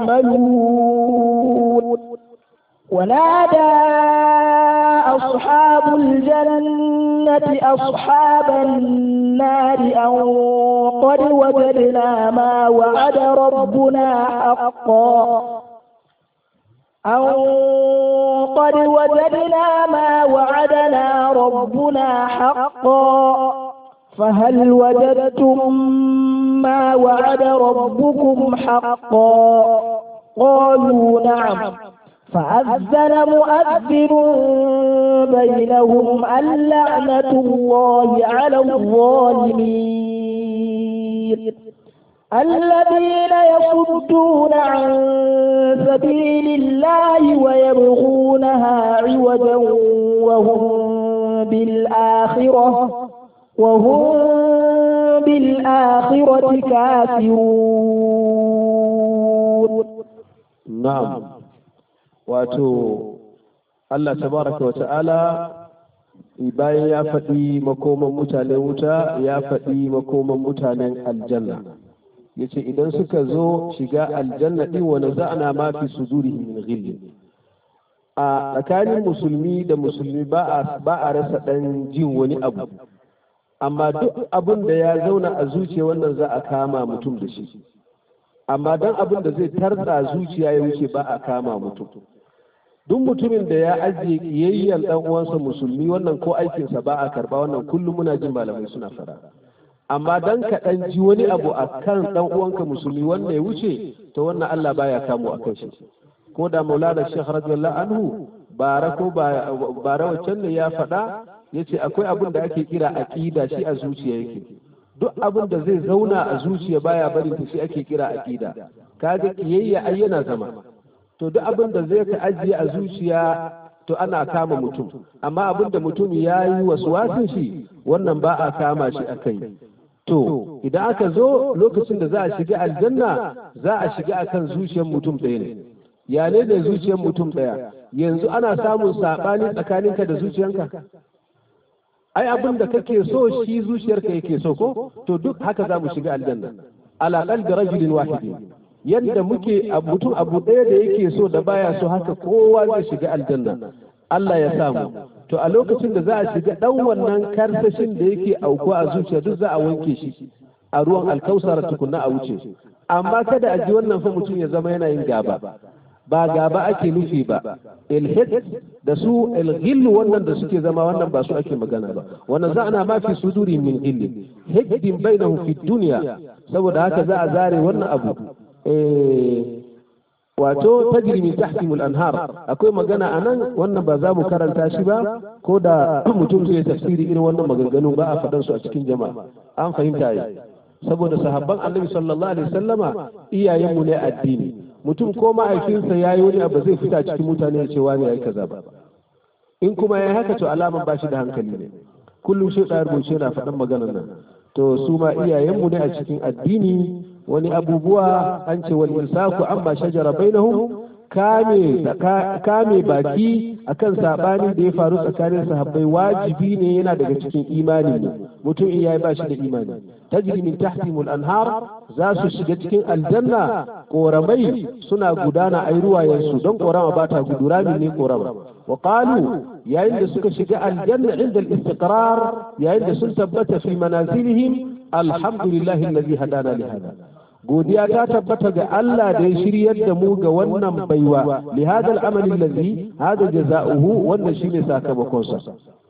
Speaker 1: تعملون ونادى أصحاب الجنة أصحاب النار أن قد وجدنا ما وعد ربنا حقا أن قد وجدنا ما وعدنا ربنا حقا فهل وجدتم ما وعد ربكم حقا قالوا نعم فأذن مؤذن بينهم اللعنة الله على الظالمين الذين يصدون عن سبيل الله ويبغونها عوجا وهم بالآخرة وهم بالآخرة كافرون
Speaker 2: نعم wato Allah tabaraka wa ta'ala bayan ya faɗi makoman mutanen wuta ya faɗi makoman mutanen aljanna ya ce idan suka zo shiga aljanna ɗin wani za'ana ma fi sudurihi min ghilli a tsakanin musulmi da musulmi ba a rasa ɗan jin wani abu amma duk abin da ya zauna a zuciya wannan za a kama mutum da shi amma dan abin da zai tarda zuciya ya wuce ba a kama mutum duk mutumin da ya ajiye kiyayyen dan uwansa musulmi wannan ko aikinsa ba a karba wannan kullum muna jin malamai suna fara amma dan ka dan ji wani abu akan dan uwanka musulmi wanda ya wuce to wannan Allah baya kamo akan shi ko da Maulana Sheikh radiyallahu anhu bara ko bara wancan ne ya faɗa yace akwai abin da ake kira aqida shi a zuciya yake duk abin da zai zauna a zuciya baya bari ta shi ake kira aqida kaga kiyayya ai yana zama to duk abin da zai ka ajiye a zuciya to ana kama mutum amma abin da mutum ya yi wasin shi wannan ba a kama shi a kai to idan aka zo lokacin da za a shiga aljanna za a shiga akan zuciyar mutum ɗaya ne ya ne da zuciyar mutum ɗaya yanzu ana samun saɓani tsakaninka da zuciyanka ai abin da kake so shi zuciyarka yake so ko to duk haka za mu shiga aljanna ala qalbi rajulin wahidin yadda muke mutum abu ɗaya da yake so da baya so haka kowa zai shiga aljanna Allah ya samu to a lokacin da za a shiga ɗan wannan karsashin da yake auku a zuciya duk za a wanke shi a ruwan alkausar tukunna a wuce amma kada a ji wannan fa mutum ya zama yana yin gaba ba gaba ake nufi ba ilhid da su ilghillu wannan da suke zama wannan ba su ake magana ba wannan za ana ma fi suduri min illi hiddin bainahum fi dunya saboda haka za a zare wannan abu wato tajri min tahtihimul anhar akwai magana anan wannan ba za mu karanta shi ba ko da mutum zai tafsiri irin wannan maganganu ba a faɗan su a cikin jama'a an fahimta yi saboda sahabban annabi sallallahu alaihi wasallama iyayenmu ne addini mutum ko mahaifinsa ya yi wani abu zai fita cikin mutane ya ce wani ya yi kaza ba in kuma ya yi haka to alaman ba shi da hankali ne kullum shi ɗaya rubuce na faɗan maganar nan to su ma iyayenmu ne a cikin addini wani abubuwa an ce wani insaku amma shajara bainahum kame kame baki akan sabani da ya faru tsakanin sahabbai wajibi ne yana daga cikin imani ne mutum in yayi bashi da imani tajri min tahtihimul anhar za su shiga cikin aljanna koramai suna gudana ai ruwayensu don korama ba ta gudu ramin ne korama wa qalu yayin da suka shiga aljanna inda al-istiqrar yayin da sun tabbata fi manazilihim alhamdulillahi alladhi hadana li hada godiya ta tabbata ga Allah da ya shiryar da mu ga wannan baiwa li hadal amali allazi hada jazaohu wannan shine sakamakon sa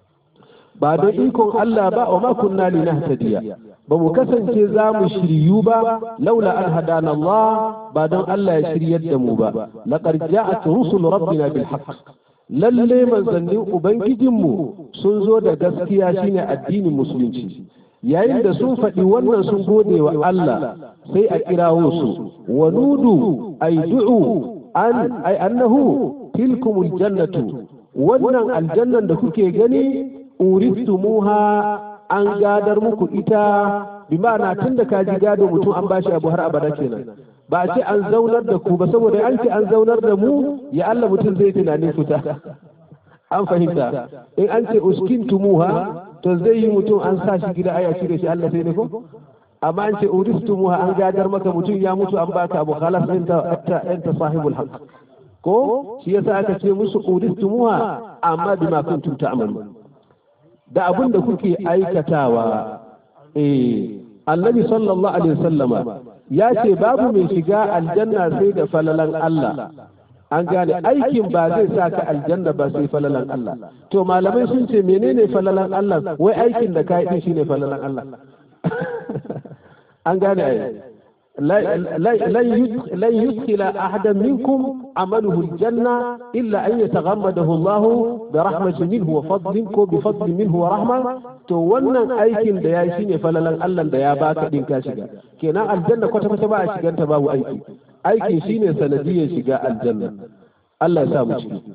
Speaker 2: ba da ikon Allah ba wa ma kunna linahtadiya ba mu kasance za mu shiryu ba laula an hadana Allah ba don Allah ya shiryar da mu ba laqad ja'at rusul rabbina bil haqq lalle manzannin ubangijinmu sun zo da gaskiya shine addinin musulunci yayin da sun faɗi wannan sun gode wa Allah sai a kirawo su wa nudu ay du'u an ay annahu tilkumul jannatu wannan aljannan da kuke gani uristumuha an gadar muku ita bi ma'ana tun da ka ji gado mutum an bashi abu har abada kenan ba a ce an zaunar da ku ba saboda an ce an zaunar da mu ya Allah mutum zai tunanin fita an fahimta in an ce uskintumuha to zai yi mutum an sa shi gida aya cire shi Allah sai ne ko amma an ce uristumuha an gadar maka mutum ya mutu an baka abu khalas anta anta sahibul haqq ko shi yasa aka ce musu uristumuha amma bima kuntum ta'malun da abin da kuke aikatawa eh annabi sallallahu alaihi wasallama ya ce babu mai shiga aljanna sai da falalan Allah an gane aikin ba zai sa ka aljanna ba sai falalan Allah to malamai sun ce menene falalan Allah wai aikin da ka yi shine falalan Allah an gane ai لن يدخل أحدا منكم عمله الجنة إلا أن يتغمده الله برحمة منه وفضل بفضل منه ورحمة to wannan aikin da ya yi shine falalan Allah da ya baka din ka shiga kenan aljanna kwata kwata ba a shigan ta babu aiki aikin shine sanadiyar shiga aljanna Allah ya sa mu ciki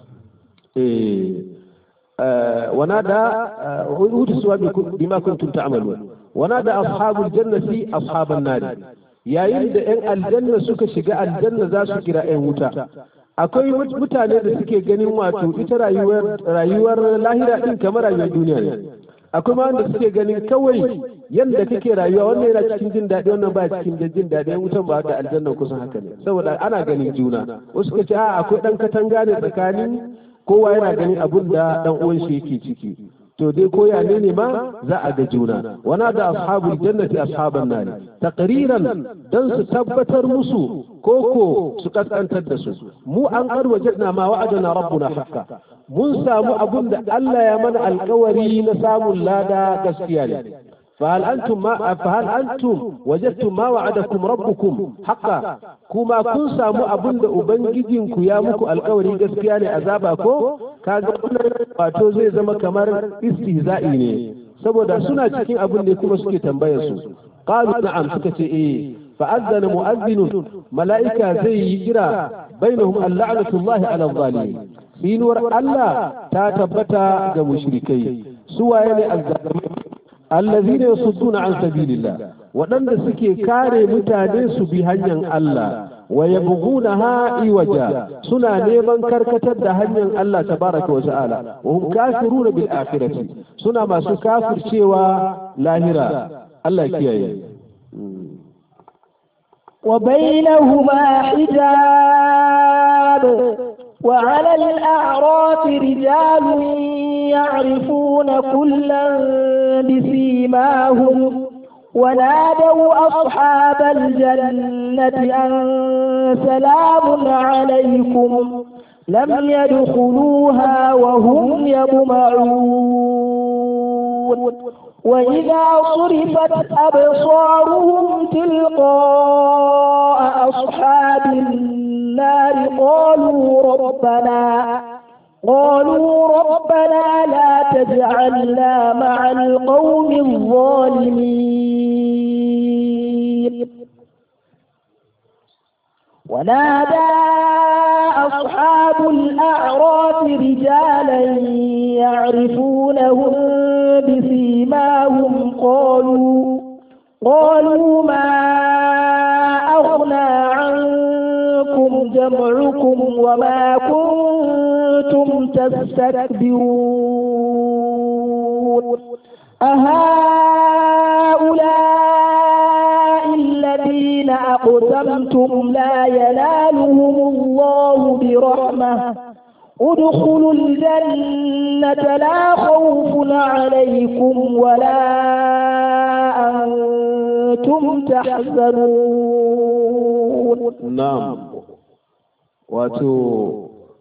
Speaker 2: eh ونادى أوتسوا بما كنتم تعملون ونادى أصحاب الجنة أصحاب النار yayin da 'yan aljanna suka shiga aljanna za su kira 'yan wuta akwai mutane da suke ganin wato ita rayuwar rayuwar lahira din kamar rayuwar duniya ne akwai ma wanda suke ganin kawai yadda kake rayuwa wannan yana cikin jin daɗi wannan ba cikin jin daɗi yan wutan ba da aljanna kusan haka ne saboda ana ganin juna wasu ka ce a akwai ɗan katanga ne tsakanin kowa yana ganin abun da ɗan uwan shi yake ciki to dai koya ne ne ma za a ga juna wana da ashabul jannati ashaban nari taqriran dan su tabbatar musu koko su kaskantar da su mu an kar wajadna ma wa'adana rabbuna haqqa mun samu abun da Allah ya mana alkawari na samun lada gaskiya ne فهل أنتم ما فهل أنتم وجدتم ما وعدكم ربكم حقا كما كن سامو أبن أبنجدين كيامك القوري قسكياني أزابكو كاغا wato zai zama kamar istihza'i ne saboda suna cikin abin da kuma suke tambayar su qalu na'am suka ce eh fa azzana mu'azzinun mala'ika zai yi kira bainahum al-la'natullahi 'ala adh-dhalimin sinuwar Allah ta tabbata ga mushrikai su waye ne azzalimai allazina yasudduna an sabilillah waɗanda suke kare mutane su bi hanyar Allah wa yabghunaha iwaja suna neman karkatar da hanyar Allah tabaraka wa ta'ala wa hum kafiruna bil akhirati suna masu kafircewa lahira Allah kiyaye
Speaker 1: وبينهما حجاب وعلى الأعراف رجال يعرفون كلا بسيماهم ونادوا أصحاب الجنة أن سلام عليكم لم يدخلوها وهم يطمعون وإذا صرفت أبصارهم تلقاء أصحاب النار قالوا ربنا قالوا ربنا لا تجعلنا مع القوم الظالمين ونادى أصحاب الأعراف رجالا يعرفونهم بسيماهم قالوا قالوا ما أغنى عنكم جمعكم وما كنتم تستكبرون أهؤلاء الذين أقسمتم لا ينالهم الله برحمة ادخلوا الجنة لا خوف عليكم ولا أنتم تحزنون
Speaker 2: نعم واتو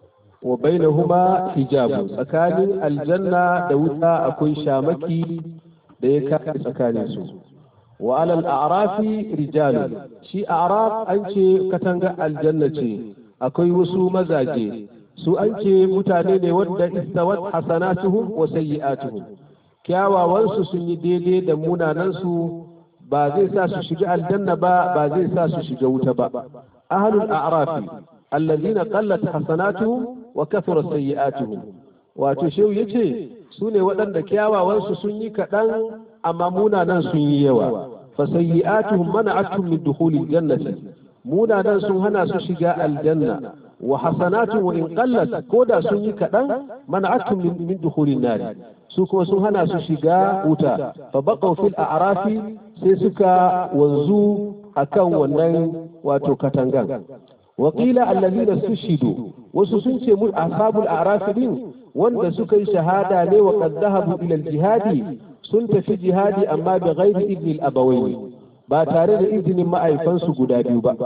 Speaker 2: وبينهما حجاب tsakanin aljanna da wuta akwai shamaki da ya kare tsakanin su wa alal a'rafi rijalu shi a'raf an ce katanga aljanna ce akwai wasu mazaje su an ce mutane ne wadda istawat hasanatuhum wa sayyi'atuhum kyawawansu sun yi daidai da munanansu ba zai sa su shiga aljanna ba ba zai sa su shiga wuta ba ahlul a'rafi allazina qallat hasanatuhum wa kathura sayyi'atuhum wato shehu yace su ne waɗanda kyawawansu sun yi kaɗan amma munanan sun yi yawa fa sayyi'atuhum mana'atuhum min dukhulil jannati munanan sun hana su shiga aljanna wa hasanatu wa in qallat ko da sun yi kaɗan mana'atuhum min, min dukhulin nar su kuma sun hana su shiga wuta fa baqaw fil a'rafi sai suka wanzu akan wannan wato katangan وقيل الذين استشهدوا وسسن ce mu ashabul a'raf din wanda suka yi shahada ne wa qad dhahabu ila al-jihadi sun tafi jihadi amma bi ghairi idni al-abawayn ba tare da izinin ma'aifansu guda biyu ba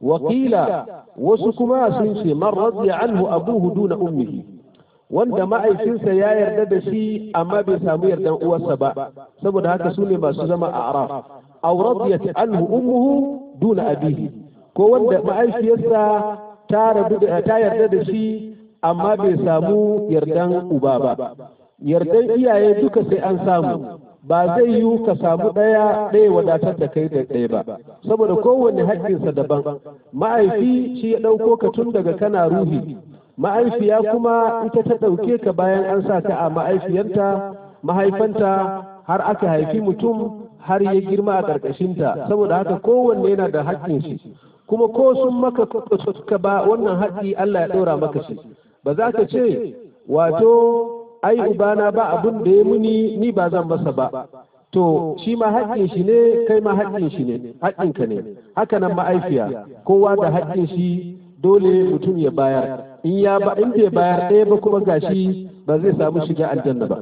Speaker 2: wakila wasu kuma sun ce man radiya anhu abuhu duna ummihi wanda ma'aifinsa ya yarda da shi amma bai samu yardan uwarsa ba saboda haka su ne masu zama a araf aw radiyat anhu ummuhu duna abihi ko wanda ma'aifiyarsa ta rabu da ta yarda da shi amma bai samu yardan uba ba yardan iyaye duka sai an samu ba zai yiwu ka samu ɗaya ɗaya wadatar da kai da ɗaya ba saboda kowanne haƙƙinsa daban ma'aifi shi ya ɗauko ka tun daga kana ruhi ma'aifiya kuma ita ta ɗauke ka bayan an sa ka a ma'aifiyarta mahaifanta har aka haifi mutum har ya girma a ƙarƙashinta saboda haka kowanne yana da haƙƙin shi kuma ko sun maka ka ba wannan haƙƙi Allah ya ɗora maka shi ba za ka ce wato ai ubana ba abin da ya muni ni ba zan masa ba to shi ma haƙƙin shi ne kai ma haƙƙin shi ne haƙƙinka ne haka nan ma'aifiya kowa da haƙƙin shi dole mutum ya bayar in ya ba in bai bayar ɗaya ba kuma gashi ba zai samu shiga aljanna ba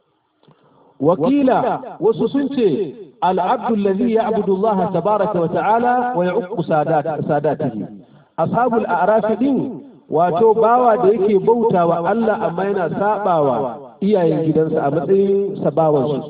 Speaker 2: wakila wasu sun ce العبد الذي يعبد الله تبارك وتعالى ويعق سادات ساداته أصحاب الأعراف دين wato bawa da yake bauta wa Allah amma yana sabawa iyayen gidansa a matsayin sabawansu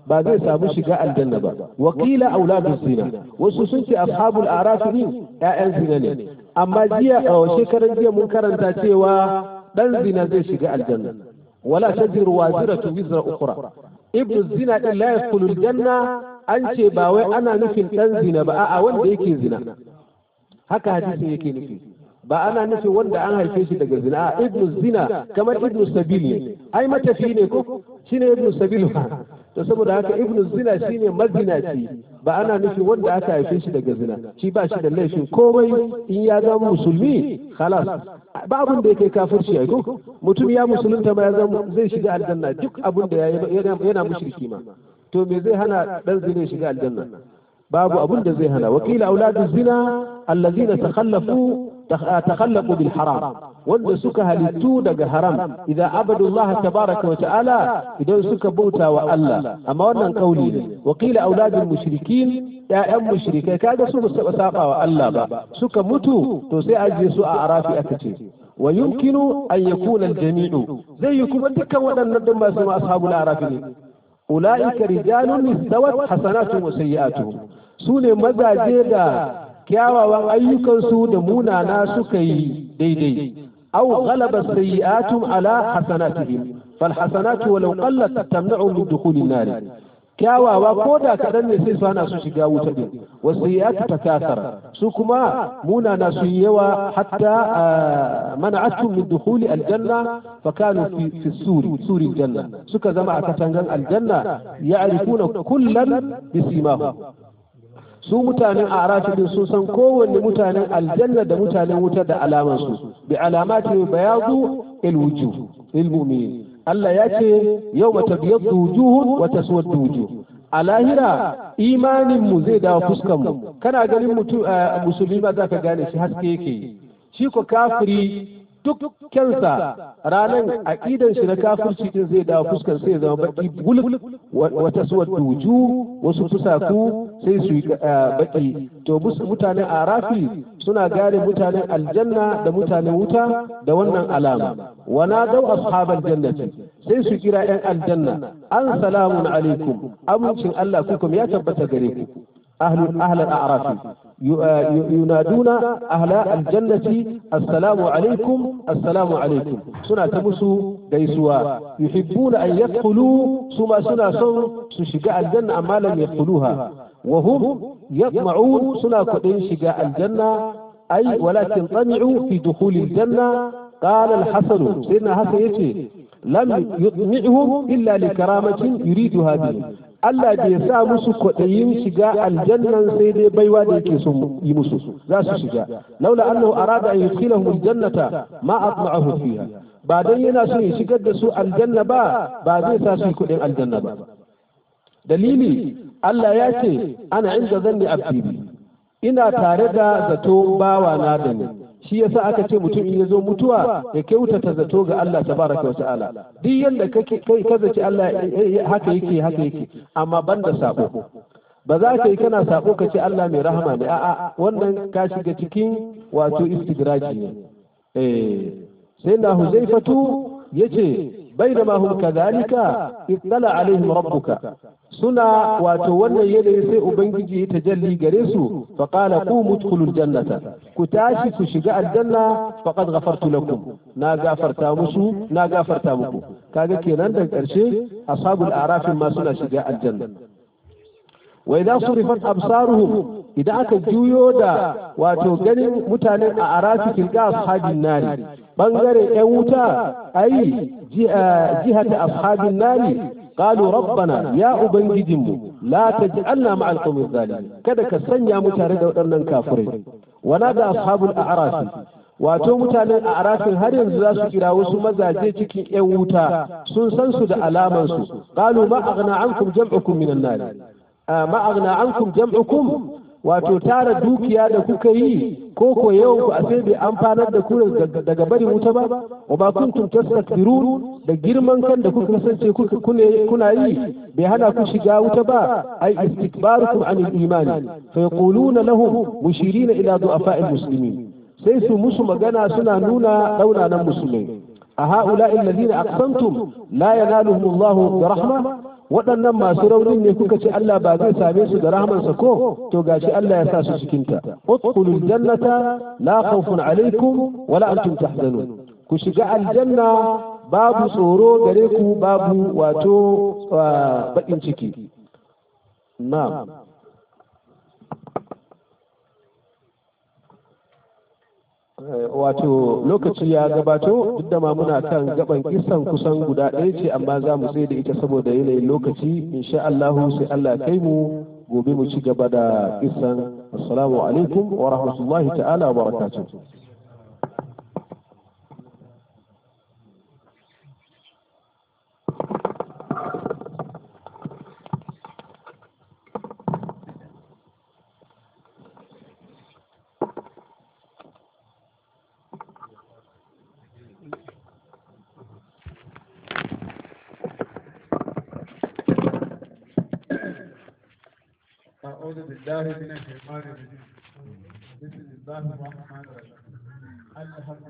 Speaker 2: ba zai samu shiga aljanna ba wakila auladu zina wasu sun ce ashabul a'raf din ƴaƴan zina ne amma jiya a shekaran jiya mun karanta cewa dan zina zai shiga aljanna wala tajiru waziratu wizra ukhra ibnu zina din la yadkhulu aljanna an ce ba wai ana nufin dan zina ba a'a wanda yake zina haka hadisin yake nufi ba ana nufin wanda an haife shi daga zina a ibnu zina kamar ibnu sabil ne ai matafi ne ko shine ibnu sabil ba to saboda haka ibnu zina shine mazinaci ba ana nufin wanda aka haife shi daga zina shi ba shi da laifin komai in ya zama musulmi khalas ba abin da yake kafirci ai ko mutum ya musulunta ma ya zama zai shiga aljanna duk abin da yana mushriki ma to me zai hana dan zina shiga aljanna babu abin da zai hana wakila auladu zina allazina takhallafu تخلقوا بالحرام wanda suka halittu daga haram idan abadullah tabaraka wa ta'ala idan suka bauta wa Allah amma wannan kauli ne wa qila auladul mushrikin ya'yan mushrikai kaga su ba saba saba wa Allah ba suka mutu to sai aje su a arafi aka ce wa yumkinu an yakuna al-jami'u zai yi kuma dukkan waɗannan din ba su ashabul arafi ne ulaika rijalun istawat hasanatuhum wa sayyi'atuhum su ne mazaje da kyawawan ayyukansu da munana suka yi daidai aw ghalaba sayyi'atum ala hasanatihim fal hasanatu walau qallat tamna'u min dukhuli an-nar kyawawa ko da kadan ne sai su hana su shiga wuta din wasiyatu takasara su kuma munana su yawa hatta mana'atuhum min dukhuli al-janna fa kanu fi fi suri suri janna suka zama a katangan aljanna ya'rifuna kullan bisimahum su mutanen arafi sun san kowanne mutanen aljanna da mutanen wuta da alamansu bi alamati bayadu ilwujuh ilmu'min Allah ya ce yau mata biyaddu wujuhun wa taswaddu wujuh a lahira imanin mu zai dawo fuskan mu kana ganin mutum musulmi ba za ka gane shi haske yake shi ko kafiri duk kyansa ranar aƙidan shi na kafirci din zai dawo fuskar sai zama baki buluk wata suwar wuju wasu fusaku sai su yi baki to mutanen arafi suna gane mutanen aljanna da mutanen wuta da wannan alama wana dau ashabal jannati sai su kira yan aljanna an salamun alaikum amincin Allah kukum ya tabbata gare ku أهل أهل الأعراف ينادون أهل الجنة السلام عليكم السلام عليكم سنة تمسوا ديسوا يحبون أن يدخلوا ثم سنة سن سشقاء الجنة أما لم يدخلوها وهم يطمعون سنة كدين شقاء الجنة أي ولكن طمعوا في دخول الجنة قال الحسن سيدنا حسن يتي لم يطمعهم إلا لكرامة يريدها بهم Allah bai sa musu kwaɗayin shiga aljannan sai dai baiwa da yake son yi musu za su shiga laula annahu arada an yudkhilahum aljannata ma atma'ahu fiha ba dan yana so ya shigar da su aljanna ba ba zai sa su kuɗin aljanna ba dalili Allah ya ce ana inda zanni abdi ina tare da zato bawa na da ni shi yasa aka ce mutum in ya zo mutuwa ya kyautata zato ga Allah tabaraka wa ta'ala duk yanda kake kai ka zaci Allah haka yake haka yake amma banda sabo ba za ka yi kana sabo ka ce Allah mai rahama ne a'a wannan ka shiga cikin wato istidraji ne eh sai na huzaifatu yace bainama hum kadhalika ittala alaihim rabbuka suna wato wannan yanayi sai ubangiji ya tajalli gare su fa qala qumu udkhulul jannata ku tashi ku shiga aljanna faqad ghafartu lakum na gafarta musu na gafarta muku kaga kenan da karshe ashabul araf ma suna shiga aljanna wa idza surifat absaruhum idan aka juyo da wato ganin mutanen a arafi tilka ashabin nari bangare yan wuta ai jihata ashabin nari قالوا ربنا يا أبنجدم لا تجعلنا مع القوم الظالمين كذا كسنيا متارد ودرنا كافرين ونادى أصحاب الأعراف wato mutanen a arafin har yanzu za su kira wasu mazaje cikin 'yan wuta sun san su da alamansu qalu ma aghna ankum jam'ukum minan nar ma aghna ankum jam'ukum wato tara dukiya da kuka yi ko ko yawan ku a sai bai amfanar da ku daga barin wuta ba wa ba kuntum tastakbirun da girman kan da kuka kasance kuna yi bai hana ku shiga wuta ba ai istikbarukum anil imani fa yaquluna lahum mushirina ila du'afa'il muslimin sai su musu magana suna nuna daunanan musulmai a ha'ula'i alladhina aqsamtum la yanaluhum Allahu bi rahma waɗannan masu raunin ne kuka ce Allah ba zai same su da rahmansa ko to gashi Allah ya sa su cikin ta udkhulul jannata la khawfun alaikum wala antum tahzanun ku shiga aljanna babu tsoro gare ku babu wato bakin ciki na'am wato lokaci ya gabato duk da ma muna kan gaban kisan kusan guda ɗaya ce amma za mu tsaye da ita saboda yanayin lokaci insha Allah sai Allah kai mu gobe mu ci gaba da kisan assalamu alaikum wa rahmatullahi ta'ala wa barakatuh
Speaker 3: أعوذ بالله من الشيطان الرجيم بسم الله الرحمن الرحيم